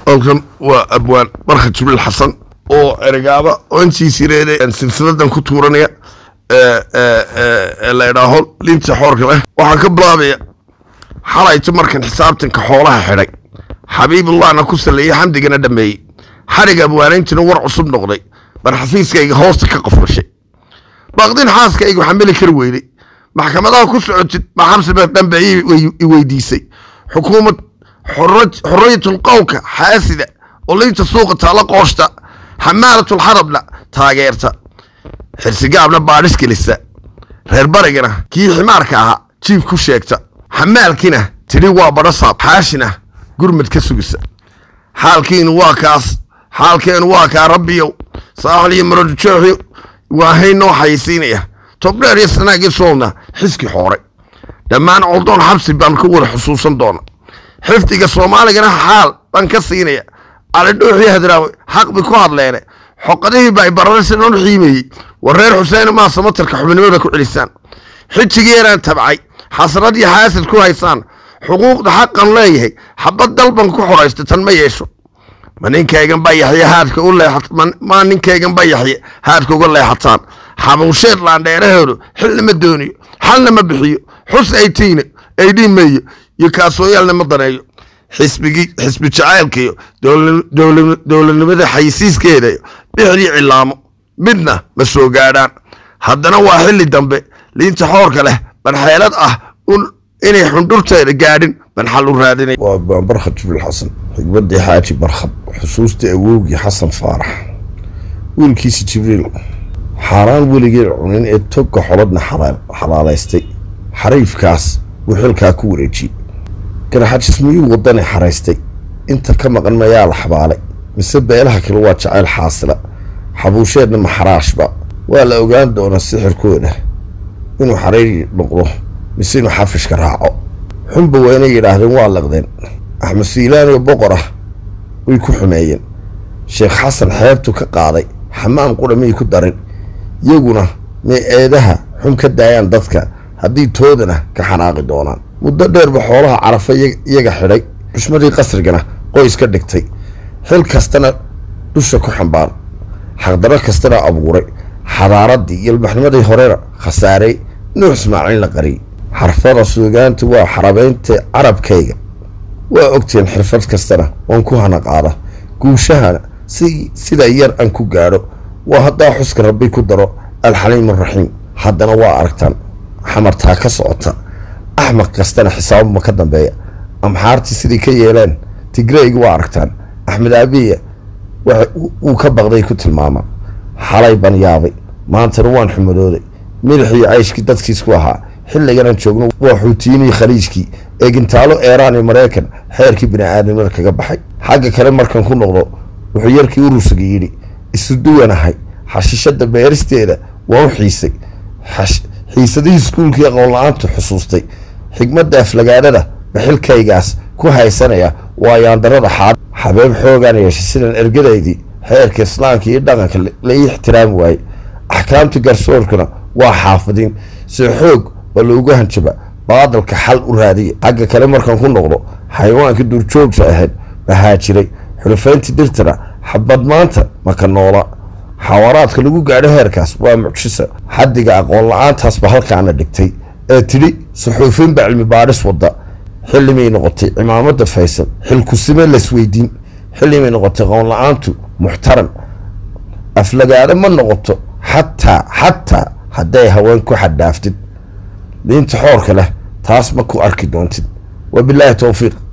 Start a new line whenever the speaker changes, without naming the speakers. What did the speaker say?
halkan waa abwaan barka jibriil xasan oo eregaaba oo intii sireede silsiladan ku tuuranaya la idhaaho liinta xoorka leh waxaan ka bilaabaya xalayta markan xisaabtanka xoolaha xidhay xabiibullahna ku saleeyey xamdigana dhameeyey xadhig abwaanayntina war cusub noqday bar xafiiskayga hoosta ka qoflashay baaqdin xaaskaygu xamili kar weyday maxkamadaha ku socotid ma xabsiba dambe i weydiisay xukuumad xorriyatul qowlka xaasida oo liinta suuqa taala qooshta xamaalatul xarabna taageerta xirsigaabna baadhis gelisa reer barigana kii ximaarka ahaa jiif ku sheegta xamaalkiina tidhi waa badhasaab xaashina gurmad ka sugisa xaalkiinu waa kaas xaalkeenu waa kaa rabbiyow saaxil iyo marodjooxi waa hayn noo xayisiinaya tobdheer iyo sanaagii soolna xiski xooray dhammaan coldoon xabsi baan ku wada xusuusan doona xifdiga soomaaligana xaal baan ka siinaya calidhuuxii hadraawe xaq bi ku hadleene xoqadihii ba ay bararasinon xiimeeyey war reer xuseen maa samatarka xubnimada ku celisaan xijigeeraan tabcay xasrad iyo xaasid ku haysaan xuquuqda xaqan leeyahay xabad dalban ku xoraysta tan ma yeesho ma ninkaygan ba yaxye haadka u leema ninkaygan ba yaxye haadka uga leexataan xabuusheed laandheeraheedu xilna ma dooniyo xalna ma bixiyo xus aytiine aydhiimeeyo iyo kaasooyaalna ma daneeyo xisbigii xisbi jacaylkaiyo dowladnimada xayisiiskeeda bixdii cilaamo midna ma soo gaadhaan haddana waa xilli dambe liinta xoorka leh banxeelad ah inay xundhurteeda gaadhin ban xal u raadinay
waa baan barkhad jibriil xasan xigmadii xaaji barkhad xusuustii awowgii xasan faarax wiilkiisi jibriil xaaraan weligeen cunin ee togga xolodna xalaalaystay xariifkaas buu xilkaa ku wareejiyey garaxajis miyuu wadani xaraystay inta ka maqan mayaa la xabaalay mise beelaha kale waa jacayl xaasila xabuusheedna maxaraashba waa la ogaan doonaa sixirkooda inuu xariiri noqdo mise inuu xafishka raaco xunba waa inay yidhaahdeen waa laqdeen axmed siilaan iyo boqor ah way ku xumeeyeen sheekh xasan xeebtu ka qaaday xamaam qudha miyay ku darin iyaguna may eedaha xun ka daayaan dadka haddii toodana ka xanaaqi doonaan muddo dheerba xoolaha carafa iyaga xidhay xushmadii qasrigana qoys ka dhigtay xil kastana dusha ku xambaar xaqdarro kastana abuuray xadaaradii iyo ilbaxnimadii horena khasaarey nuux ismaaciil la qariyey xarfada suugaanta waa xarabeynta carabkayga waa ogteen xirfad kastana waan ku hana qaada guushahana si sida yar aan ku gaadho waa haddaa xuska rabbi ku daro alxaliim araxiim haddana waa aragtaan xamartaa ka socota axmaq kastana xisaabuma ka dambeeya amxaartii sidii ka yeeleen tigreyga waa aragtaan axmed aabiya wuu ka baqday ku tilmaama xalay ban yaabay maantana waan xumadooday milixii cayshkii dadkiisku ahaa xilliganaan joogno waa xuutiyiinii khaliijkii ee gintaalo eeraan iyo maraykan xeerkii bini-aadamada kaga baxay xagga kale markan ku noqdo wuxuu yarkii urusiga yidhi isu duwanahay xashishada beeristeeda waa u xiisay xiisadihii iskuulkii aqoon la-aantu xusuustay xigmadda aflagaadhada baxilkaygaas ku haysanaya waa yaandarada xaad xabeeb xoogaan yeeshay sidan ergadaydii xeerka islaamka iyo dhaqanka la ii ixtiraami waayey axkaamta garsoorkuna waa xaafidin si xoog oo loogu hanjaba baadalka xal u raadiya xagga kale markaan ku noqdo xayawaankii duurjoogta ahayd bahaa jiray xulufayntii dirtana xabad maanta maka noola xawaaraadka lagu gaadho heerkaas waa mucjisa xaddiga aqoon la-aantaasba halkaana dhigtay ee tidhi suxuufiinba cilmi baadhis wadda xillimay noqotay cimaamada faysal xilkusime laysweydiin xillimay noqotay aqoon la-aantu muxtaram aflagaado ma noqoto xataa xataa hadday haween ku xadhaaftid diinta xoorka leh taas ma ku arki doontid wabilaahi towfiiq